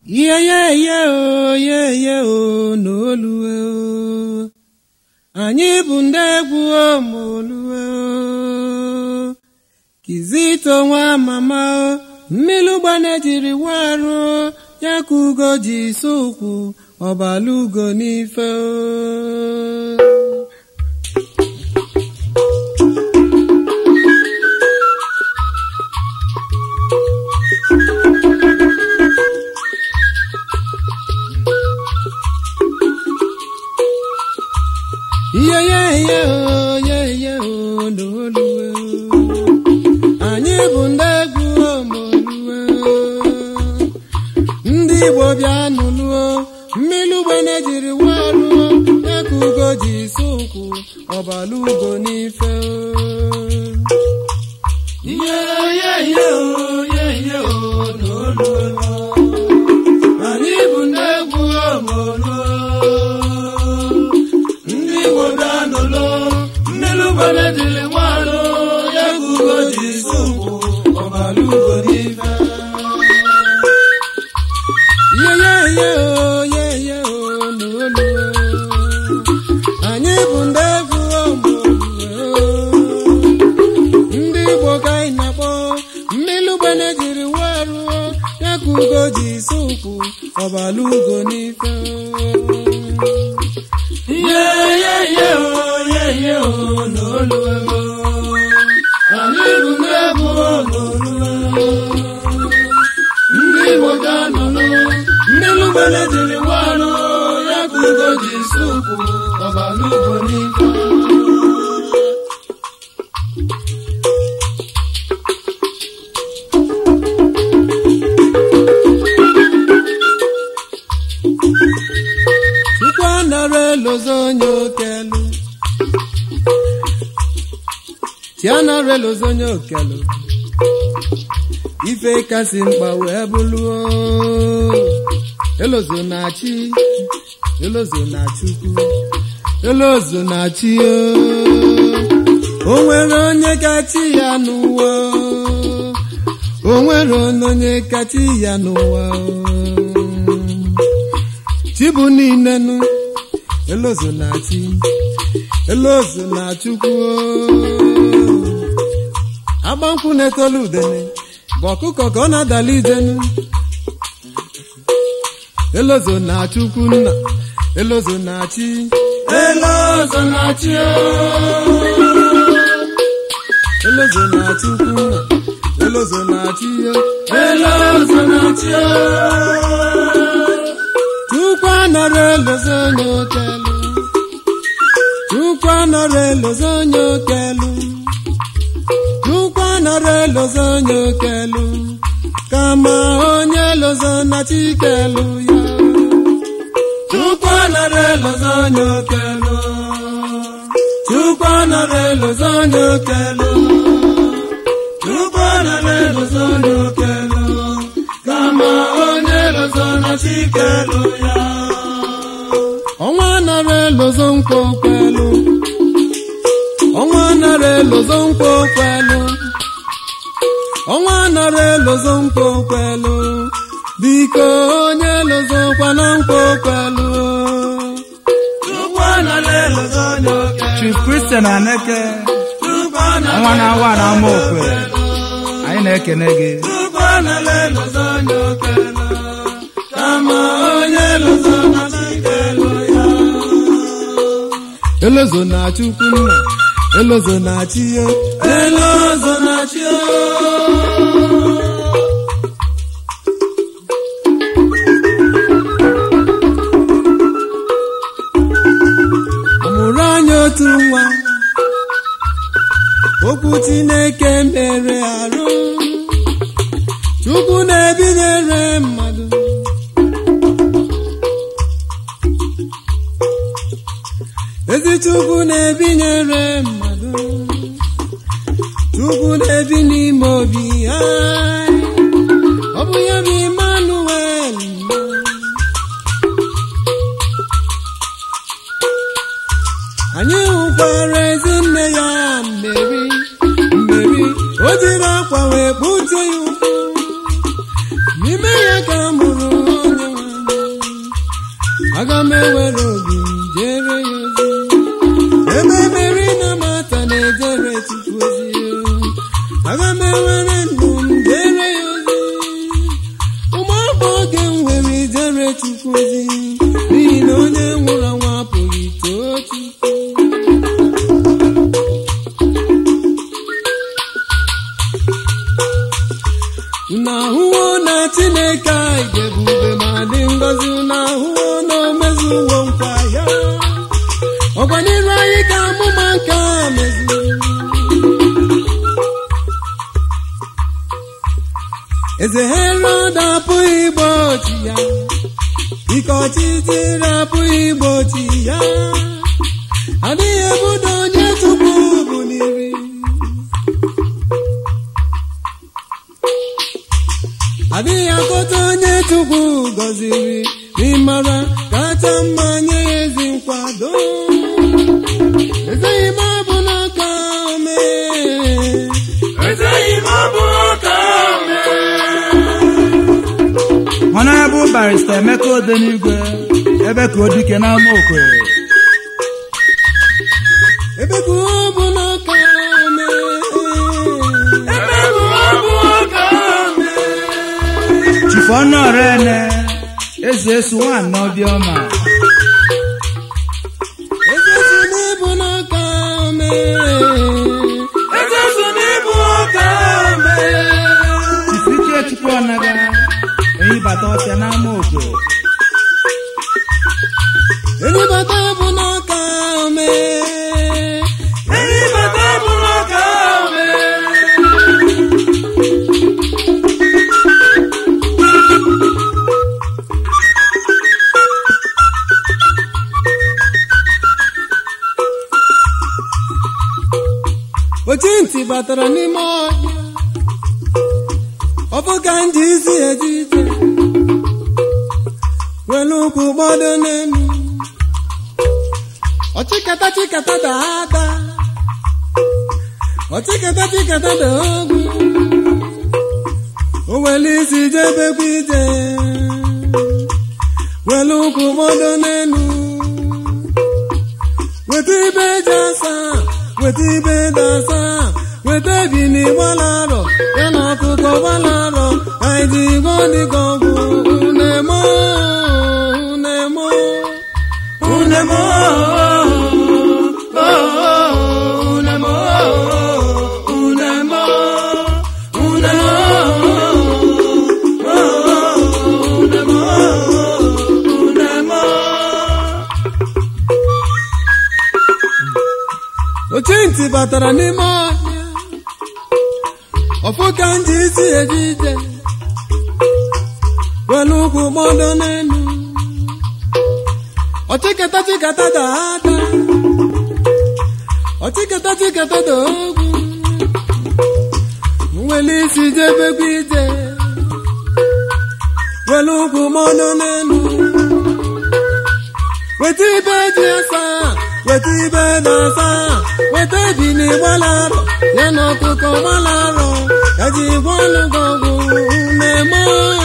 ihe ye ye o ye ye o n'olue o anyị bụ ndị egwu omolue o kizito nwa mama o mmiri gbana jiri warụ ya ka ugo ji so ụkwụ ọbala ugo n'ife o ihe ye ye o ye ye o n'olue o anyị bụ ndị egwu omolue o ndị igbo bịa nụlụo mmiri ugbene jiri waruo ya ka ugo ji so ụkwụ ọbala ugo n'ife o ihe ye ye o ye ye o n'olue o anyị bụ ndị egwu omolue ndị igbo bịa nụlụ mmiri ugbene jiri waruo ya ka ugo ji so ụkwụ ọbala ugo n'ife yeyeye o yeye o n'olu anyị bụ ndị egwu ọmụlue ndị igbo ka anyị na-akpọ mmiri ugbene jiri waruo ya ka ugo ji si ụkwụ ọbala ugo n'ife yeyeye o yeye o n'olu anyị bụ ndị egwu ọmụlue ndị igbo ga-anọlụ mmiri ugbene jiri warụ ya ka ugo ji si ụkwụ ọbala ugo n'ife chukwu anara elozo onye okelu chi anara elozo onye okelu ife kasị mkpa wee bụluo elozo na chi elozo na chukwu elozo na chi o nwere onye kachi ya n'ụwa o nwere onye kachi ya n'ụwa chi bụ niile nụ elozo na chi elozo na chukwu agbankwụ na-etolu udene bụ ọkụkọ ka ọ na-adala ijenu elozo na chukwu nna elozo na chi elozo na chi elozo na chukwu nna elozo na chi elozo na chi chukwu anọrọ elozo onye okelu chukwu anọrọ elozo onye okelu chukwu anọrọ elozo onye okelu kama onye lozo na chikelu ya chukwu anọrọ elozo onye okelu chukwu anọrọ elozo onye okelu chukwu anọrọ elozo onye okelu kama onye lozo na chikelu ya ọnwa anọrọ elozo nkwa okwelu ọnwa nara elozo nkwa okwelu ọnwa nara elozo nkwa okwelu biko onye lozo kwana nkwa okwelu Chief Christian Aneke ọnwa na-awa na ama okwe anyị na-ekene gị elozo na chukwu nna elozo na chi ya elozo na chi ya ọmụrụ anya otu nwa okwu chineke mere arụ chukwu na-ebinyere mmadụ ezi chukwu na-ebinyere mmadụ chukwu na-ebi n'ime obi anyị ọ bụ ya bụ Emmanuel anyị hụkwara ezinne ya mmeri mmeri o jiri akwa wee kpuchie ya ụkwụ n'ime ya ka a mụrụ onye ewere obi m jere ya ozi ebe meri na mata na-ejere chukwu ozi aga m ewere ndụ m jere ya ozi ụmụ afọ oge m were ijere chukwu ozi n'ihi na onye nwụrụ anwụ apụghị too chukwu unu ahụwo na chineke anyị ga-ebube ma dị ngọzi unu ahụwo na omezuwo nkwa ya ọkwanyere anyị ka amụma nke a mezuru eze herod apụghị igbochi ya ike ọchịchịrị apụghị igbochi ya adịghị ebudo onye chukwu bụ n'iri adịghị akọta onye chukwu gọziri n'ịmara kacha mma nye ya ezi nkwado ezeghị m abụ n'aka mee Ezeghị m abụ ọka mee. Honorable Barrister Emeka Odenigwe ebe ka o dike n'ama Okwere ebe ka ọ bụ n'aka mee Ebe bụ abụ ọka mee. Chief Ọnụọrene eze esu nwanne Obiọma eze si n'ịbụ n'aka mee Eze so n'ịbụ ọka mee. Chief Ike Chukwu Ọnaga enyi bata ọsịa n'ama Okwere Elibata bụ n'aka mee Enyi bata bụ ọka mee. ochi ntị batara n'ime ọhịa ọ bụ ka m ji isi eje ije were ụkwụ gbado n'elu ọchịkata chịkata daa ada ọchịkata chịkata daa ogwu o were isi jebekwa ije were ụkwụ gbado n'elu weta ibe eji asa weta ibe dị asa weta ebili gbalarọ ya na ọkụkọ gbalarọ anyị ji igbo dịka ọgwụ unemo unemo Unemo, oh, unemo, unemo, unemo, oh, unemo, unemo. ochi ntị batara n'ime ọhịa ọfụ ka m ji isi eje ije were ụkwụ gbọdọ n'elu ọchịkata chịkata daa ada ọchịkata chịkata daa ogwu nwere isi jebekwa ije were ụkwụ gbọdọ n'elu weta ibe ji asa weta ibe na-asa weta ebili gbalarọ ya na ọkụkọ gbalarọ ya ji gwa ọnụgọ ọgwụ na-eme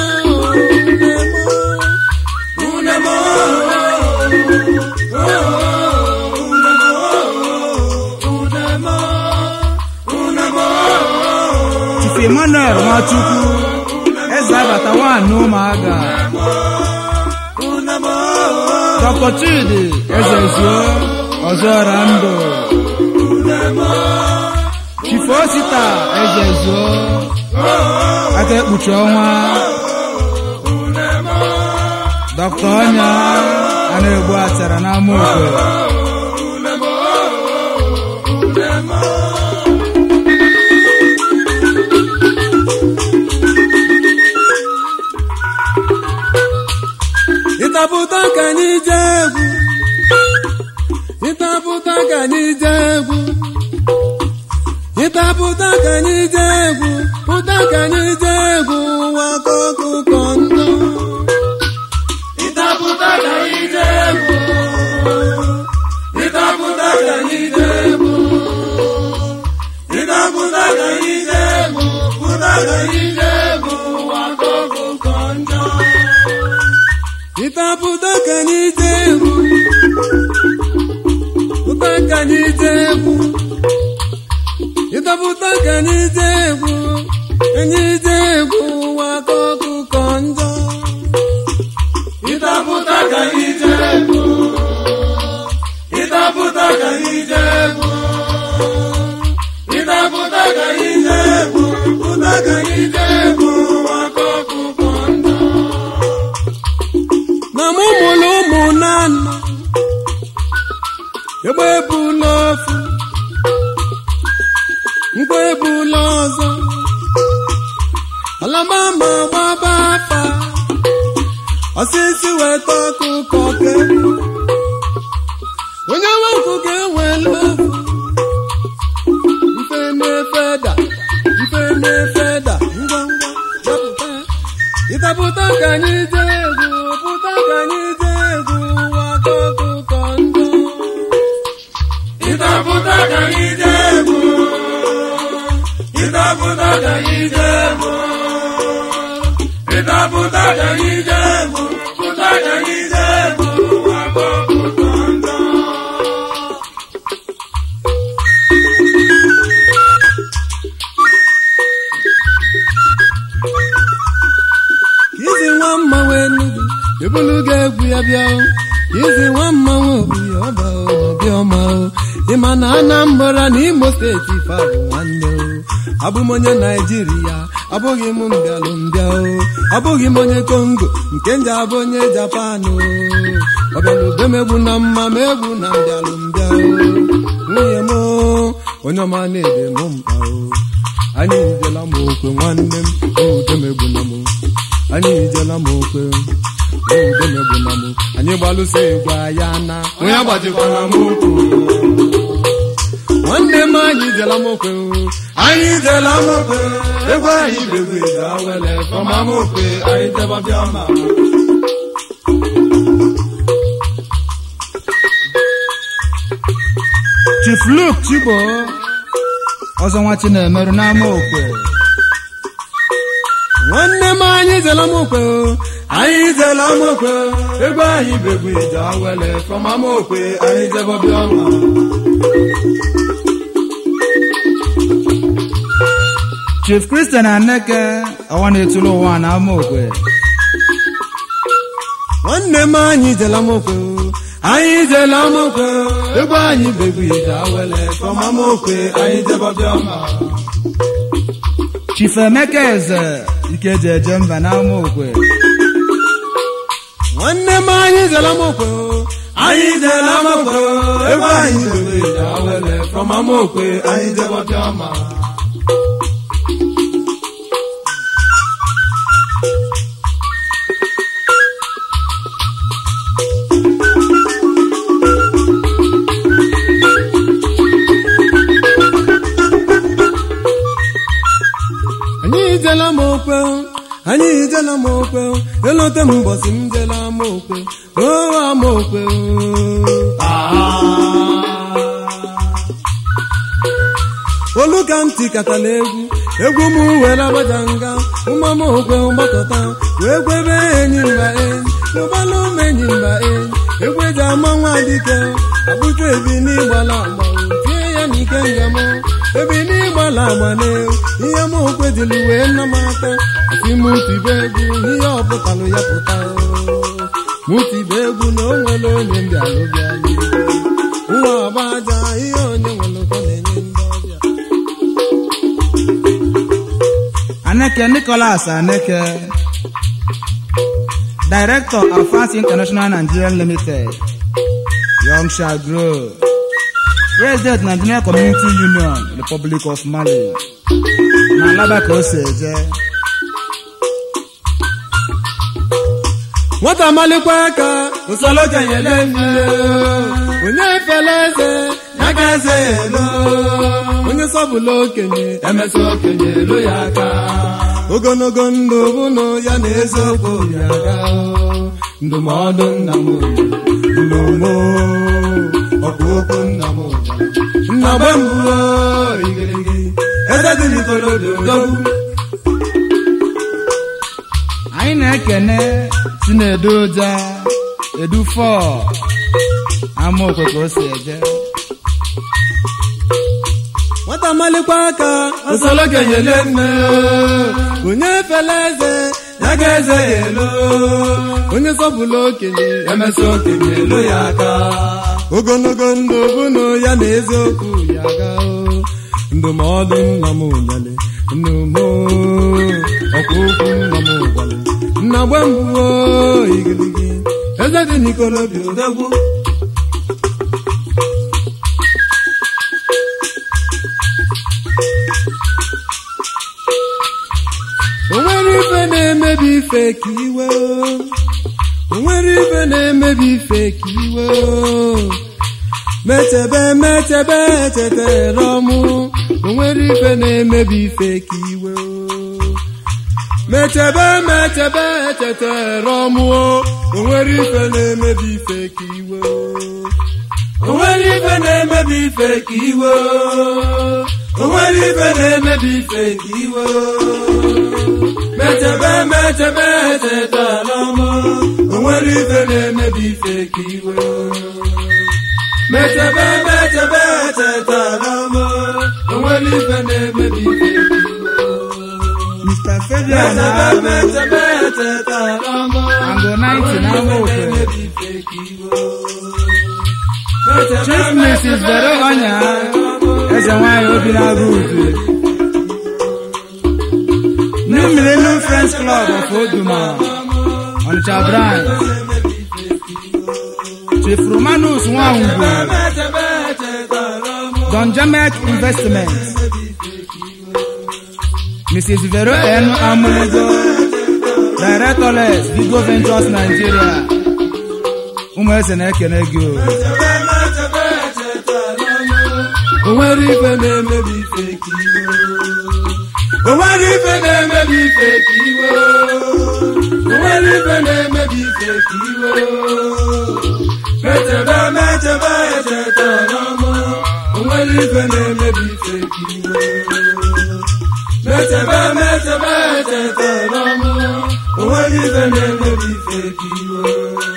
Unemo, oh, unemo, unemo, Chief Emmanuel Nwachukwu eze abata nwanne ụmụaga unemo, Dr. Chidi eze zuo ọzọra ndụ Chief Osita eze zuo aka ekpuchi ọnwa Dr. Ọnya a na-egbu achara n'ama Okwere ịtapụta ka anyị jee egwu ịtapụta ka anyị jee egwu ịtapụta ka anyị jee egwu pụta ka anyị jee egwu ụwa ka ọkụkọ ndụ ịtapụta ka anyị jee egwu. Ịtapụta ka anyị jee egwu. Ịtapụta ka anyị jee egwu. Pụta ka anyị jee egwu. Ụwa ka ọkụkọ njọ. ịtapụta ka anyị jee egwu pụta ka anyị jee egwu ịtapụta ka anyị jee egwu anyị jee egwu waka ọkụkọ njọ ịtapụta ka anyị jee egwu ịtapụta ka anyị jee egwu ịtapụta ka anyị jee egwu pụta ka anyị jee egwu maka ọkụkọ ndụ na mụ mụrụ ụmụ nanọ egbe ebula ofu mkpa ebula ọzọ alamama gbaba afa osisi weta ọkụkọ kebu onye nwe ọkụkọ enwela ofu mfe na-efeda mfe na-efeda ngwa ngwa dapụta ịtapụta ka anyị jee egwu pụta ka anyị jee egwu waka ọkụkọ ndụ ịtapụta ka anyị jee egwu ịtapụta ka anyị jee egwu ịtapụta ka anyị jee egwu pụta ka anyị jee egwu maka ọkụkọ ndụ izi nwa mmanwụ enugwu ebulu ga-egwu ya bịa o izi nwa mmanwụ obi ọba ọbịa ọma o ịma na anambra na imo steeti fa bụ nwanne o abụ m onye naijiria abụghị m mbịalụ mbịa o abụghị m onye kongo nke nje abụ onye japan o ọbịalube m egbu na mma ma egbu na mbịalụ mbịa o nwunye m o onye ọma na-ede m mkpa o anyị ijela m okwe nwanne m udemegbu na m anyị ijela m okwe udemegbu na m anyị gbalụso egwu aya na onye agbajikwara m okwu nwanne m anyị ijela m okwe anyị jela m okwe egwu anyị begwu ije awele fọma m okwe anyị jebabịa ma Chief Luke Chibo ọzọ nwa Chinemeru n'ama okwe nwanne m anyị ijela m okwe anyị jela m okwe egwu anyị begwu ije awele fọma m okwe anyị jebabịa ma Chief Christian Aneke ọwa na-etulu ụwa n'ama okwe nwanne m anyị ijela m okwe anyị jela m okwe egwu anyị begwu ije awele fọma m okwe anyị jebabịa ma Chief Emeka Eze Ikeji eje mba n'ama okwe nwanne m anyị ijela m okwe anyị jela m okwe egwu anyị begwu ije awele fọma m okwe anyị jebabịa ma anyị ijela m okwe anyị ijela m okwe elote m mbọsị m jela m okwe o ama okwe olu ka ntị katala egwu egwu m were agbaja nga ụma m okwe gbakọta wee gwebe enyi mba enyi ụbala ụmụ enyi mba enyi egwu eji ama nwa dike abụju ebi n'ịgbala agba tie ya n'ike nga m ebi n'ịgbala agba na ihe m okwe dịlụ wee nna m aka asị m tibe egwu ihe ọpụtalụ ya pụta mụ tibe egwu na o nwere onye mbịalụ bịa nwa ọba aja ihe onye nwere ụkọ na-enye ndị ọbịa Aneke Nicholas Aneke Director Afas International Nigeria Limited Young shall grow President Nigerian Community Union Republic of Mali na alaba ka o si eje nwata malikwa aka usoro kenyele mmiri onye fela eze ya ka eze ya elo onye sọbụla okenye emesi okenye elu ya aka ogologo ndụ bụnụ ya na eziokwu ya aga ndụmọdụ nna m nnomo ọkụ okwu nna m nna gbe mbụ igirigi eze dị n'ikolodo dogbu anyị na-ekene chinedu ụja edu fọ amaokwe ka o si eje nwata malikwa aka osolo kenyele nne onye fela eze ya ga eze ya elo onye sọpụla okenye emesa okenye elo ya aka ogologo ndụ bụnụ ya na eziokwu ya ga ndụmọdụ nna m nyere nnu m ọkwa okwu nna m gwara nna gbe mbụ igirigi eze dị n'ikolobi odegwu o nwere ife na-emebi ife ka iwe o. o nwere ife na-emebi ife ka iwe o. mechebe mechebe echetara ọmụ o nwere ife na-emebi ife ka iwe o. mechebe mechebe echetara ọmụ o o nwere ife na-emebi ife ka iwe o. o nwere ife na-emebi ife ka iwe o. o nwere ife na-emebi ife ka iwe o. mechebe mechebe echetara ọmụ o nwere ife na-emebi ife ka iwe o. mechebe mechebe echetara ọmụ o nwere ife na-emebi ife ka iwe o. mr fabian mechebe agụ mechebe echetara ọmụ Ango 90 na amaokwe chief mrs vero ọnya eze nwanyị obi na-agụ udu new millennium friends club of oduma ọnịcha branch chief romanus nwangwu don jamek investment mrs vero n amuligo directorless vigo ventures nigeria ụmụ eze na-ekene gị o o nwere ife na-emebi ife ka iwe o nwere ife na-emebi ife ka iwe o nwere ife na-emebi ife ka iwe mechebe mechebe echetara ọmụ o nwere ife na-emebi ife ka iwe mechebe mechebe echetara ọmụ o nwere ife na-emebi ife ka iwe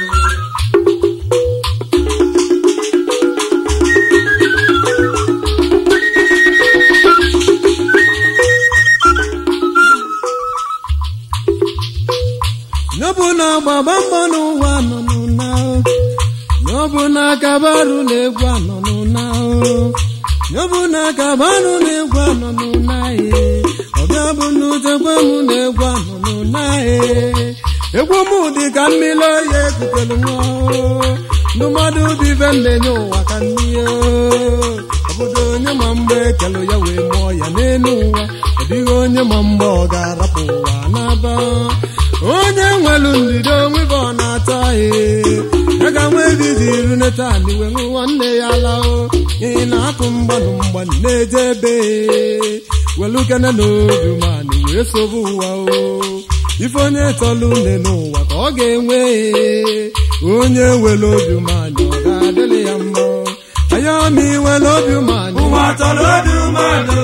n'ọbụ na gbagba mbọ n'ụwa nọ n'ụna n'ọbụ na kabarụ na-egwu anọ n'ụna n'ọbụ na kabarụ na-egwu anọ n'ụna ọbịa bụ n'utekwe m na-egwu anọ n'ụna egwu m dị ka mmiri oyi ekutere nwa ndụmọdụ dị ife na-enye ụwa ka n'ihe obodo onye ma mgbe ekele ya wee mụọ ya n'elu ụwa ọ dịghị onye ma mgbe ọ ga-arapụ ụwa n'aba onye nwelu ndidi onwe bụ ọ na-ata ihe ya ga nwe ebizi iru neta niwe nwa nne ya lao ị na-apụ mgbanụ mgbanụ na-eje ebe welu kene n'obi manị wee sobe ụwa o ife onye tọlụ nne n'ụwa ka ọ ga-enwe onye welu obi manị ọ ga-adịrị ya mma anya ọma iwelu obi manị ụwa tọrọ obi mmadụ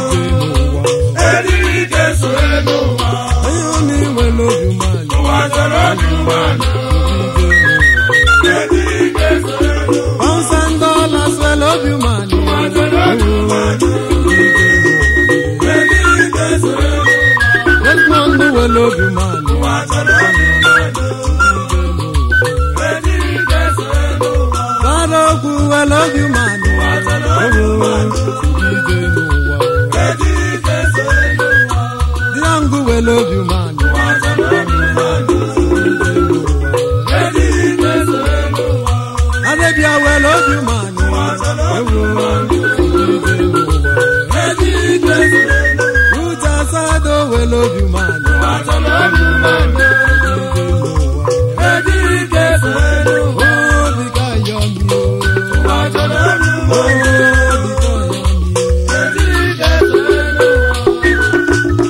eriri ike so elu ụwa anya ọma iwelu obi manị ụwa tọrọ obi mmadụ eriri ike so elu ụwa Pounds and dollars well obi manị ụwa tọrọ obi mmadụ eriri ike so elu ụwa Desmond well obi manị ụwa tọrọ obi mmadụ eriri ike so elu ụwa Bara okwu well obi manị ụwa tọrọ obi mmadụ eriri ike so elu ụwa Diangu well obi manị ụwa tọrọ obi mmadụ eriri ike so elu ụwa Arabia well obi manị ụwa tọrọ obi mmadụ eriri ike so elu ụwa Uta Sado well obi manị ụwa tọrọ obi mmadụ eriri ike so elu ụwa Obi ka yọ mi o ụwa tọrọ obi mmadụ Obi ka yọ mi eriri ike so elu ụwa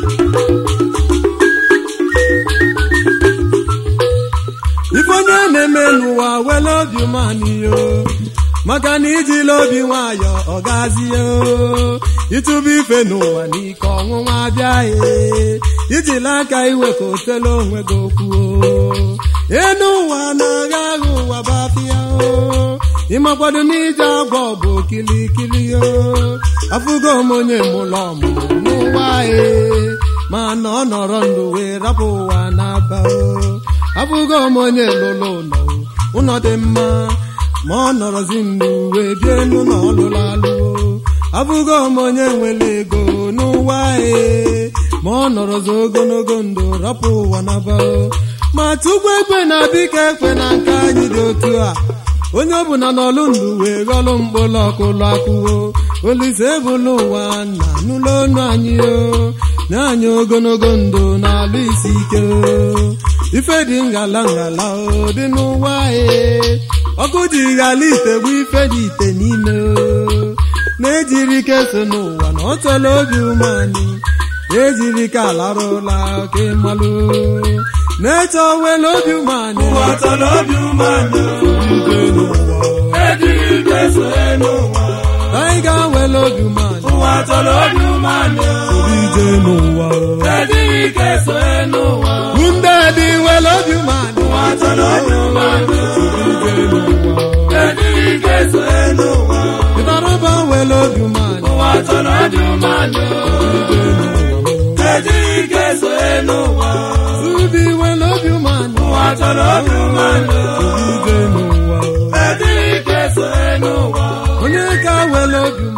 Ife onye na-eme n'ụwa wele obi manị yo maka na ijila obi nwayọ ọ gazie o ịtụba ife n'ụwa n'ike ọnwụnwa abịaghị ijila aka iwe ka otele onwe gị okwu o enu ụwa na-agha agha ụwa bafịa o ịmakwado n'ije agwọ bụ kilikili o afụgo m onye mụlọ ọmụmụ n'ụwa e ma na ọ nọrọ ndụ wee rapụ ụwa na-aba o afụgo m onye lụlụ ụlọ ụlọ dị mma ma ọ nọrọzi ndụ wee bie n'ụlọ ọlụlụ alụo abụgo m onye nwere ego n'ụwa e ma ọ nọrọzi ogologo ndụ rapụ ụwa naba ma tukwu ekwe na biko ekwe na nke anyị dị otu a onye ọbụla n'ọlụ ndụ wee ghọlụ mkpụrụ ọkụlụ akụwo olise ebulu ụwa na n'ụlọ ọnụ anyị o na anyị ogologo ndụ na-alụ isi ike o ife dị ngala ngala o dị n'ụwa e ọkụ ji ghala ite bụ ife dị ite n'ime o na-ejiri ike so n'ụwa na ọ chọrọ obi umeanyị ejiri ka alarụla ka ịmalụ na-eche owele obi umeanyị ụwa tọrọ obi umeanyị ije n'ụwa ejighị ike soe n'ụwa anyị ga-awele obi umeanyị ụwa tọrọ obi umeanyị ije n'ụwa ejighị ike soe n'ụwa ndị dị wele obi umeanyị ụwa tọrọ obi umeanyị ije n'ụwa ejighị ike soe n'ụwa ịtarụba wele obi umeanyị ụwa tọrọ obi umeanyị ije n'ụwa ejighị ike soe n'ụwa Subi wele obi umeanyị ụwa tọrọ obi umeanyị ije n'ụwa ejighị ike soe n'ụwa onye ka wele obi umeanyị